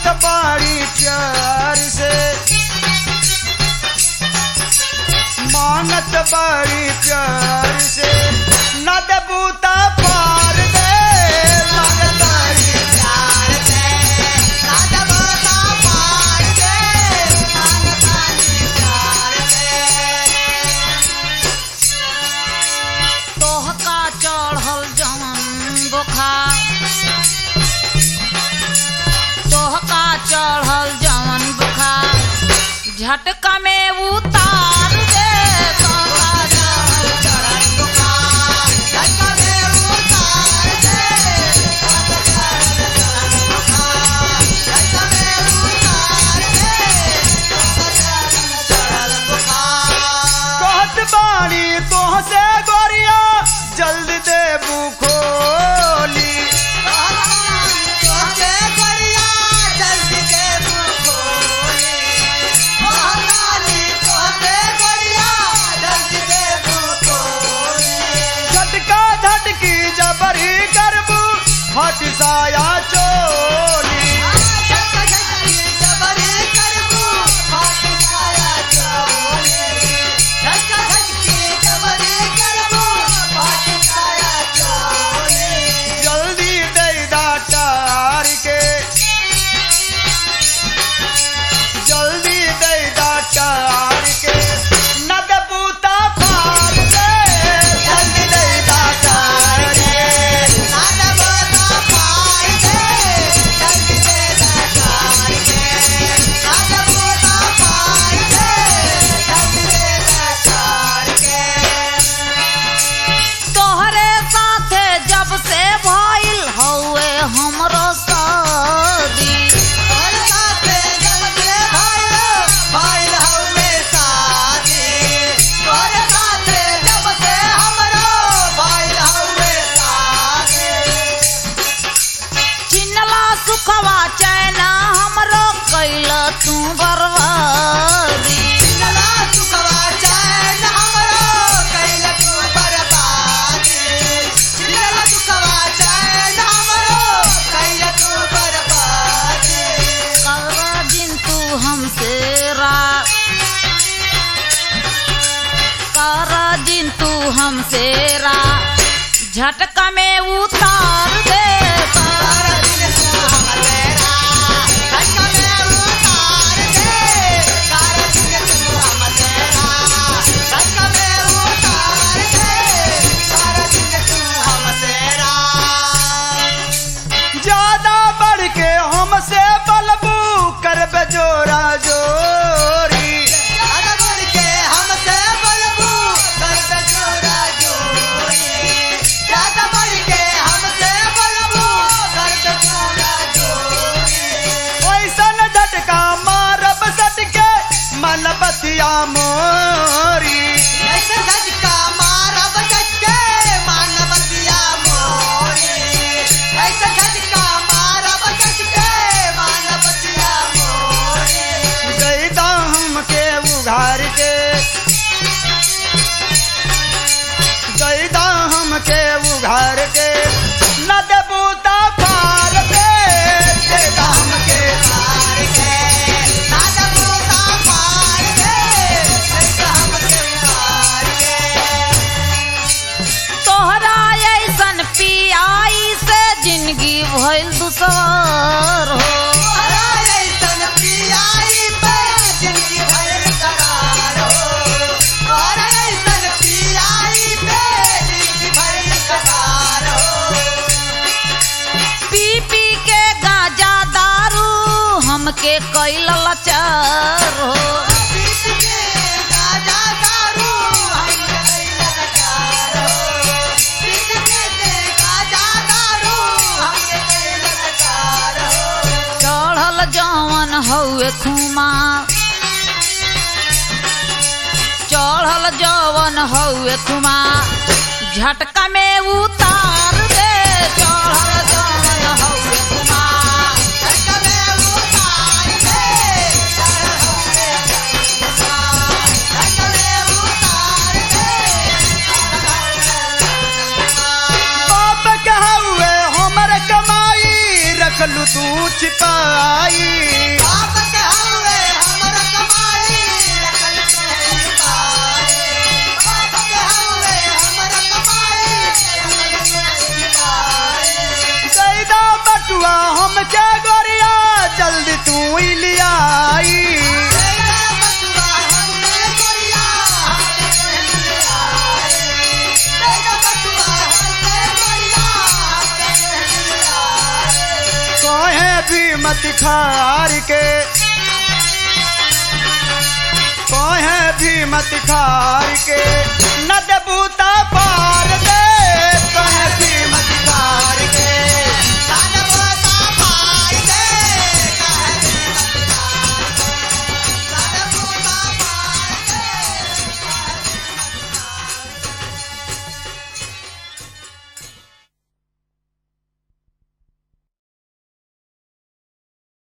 मांगत बाड़ी प्यार से मांगत बाड़ी प्यार से न देबूता पार दे मांगत बाड़ी प्यार से राजा बोता पार दे मांगतानी प्यार से तोहका चढ़ल जवन बुखार तोहका चढ़ल जवन बुखार झटका में उतार दे तोहका चढ़ल चढ़ल बुखार झटका में उतार दे चढ़ल चढ़ल बुखार झटका में उतार दे चढ़ल चढ़ल बुखार कहत बाड़ी तोह से गोरिया जल्द देबू खोली तोहके गरिया जल्दी दे बुखोली मोहताली तोहके गरिया जल्दी दे बुखोली झटका झटकी जबरी करबू हट साया चोली झटका झटकी जबरी करबू फाट जाया चोली झटका झटकी जबरी करबू फाट जाया चोली जल्दी दे डाटार के जल्दी दे डाटार के न देबूता पार दे जल्दी दे डाटार के राजा बोता पार दे जल्दी दे दातार के राजा बोता पार दे जल्दी दे दातार के तोहरे साथे जब से भइल हौवे हमरो शादी तोर साथे जल्दी भाइलो भाइल हमे शादी तोर साथे जब से हमरो भाइल हमे शादी चिन्हला सुखवा चैना हमरो कैल तू बर्बादी चिन्हला सुखवा चैन हमरो कैल तू बर्बादी चिन्हला सुखवा चैन हमरो कैल तू बर्बादी कर दिन तू हमसे रा कर दिन तू हमसे रा झटका में उतार दे सारा दिन तू हमेरा धक्का में उतार दे सारा दिन तू हमेरा धक्का में उतार दे सारा दिन तू हमेरा ज्यादा बढ़ के हमसे बलबू करबे जोरा जोरी ज्यादा बढ़ के हमसे बलबू कर जोड़ा जोड़ी ज्यादा बढ़ के हमसे बलबू कर जोड़ा जोड़ी ओइसन झटका मारब सटके मन बतिया मोरी ऐसे झटका मारब झटके मानवतिया मोरी ऐसे झटका मारब झटके मानवतिया मोरी दैदा हमके उघार के दैदा हमके उघार के न देबूता पार दे दैदा हमके पार के राजा बोता पार के ऐसे हमसे पार के तोहरा ऐसन पियाई से जिंदगी भइल दुसवार हो तोहरा ऐसन पियाई पे जिंदगी भर करार हो तोहरा ऐसन पियाई पे जिंदगी भर करार हो पी पी के गाजा दारू हमके कैल लाचार हो पीस के गाजा दारू हम कैला लगार हो पीस के गाजा दारू हम कैला लगार हो चढ़ल जवन हउए खुमा चढ़ल जवन हउए खुमा झटका में उतार दे चढ़ल जवन हउए खुमा झटका में उतार दे चढ़ होके झटका में उतार दे बाप कहवे हमर कमाई रखलू तू छिपाई बाप के हवे हमर कमाई अकल में पाए बाप के हवे हमर कमाई अकल में पाए कैदा बटुआ हम क्या गोरिया जल्दी तू ही लियाई तेरा बटुआ हमने कोरिया हमने आए तेरा बटुआ हमने कोरिया हमने आए कहे भी मत खार के कहे भी मत खार के न देबूता पार दे कहे भी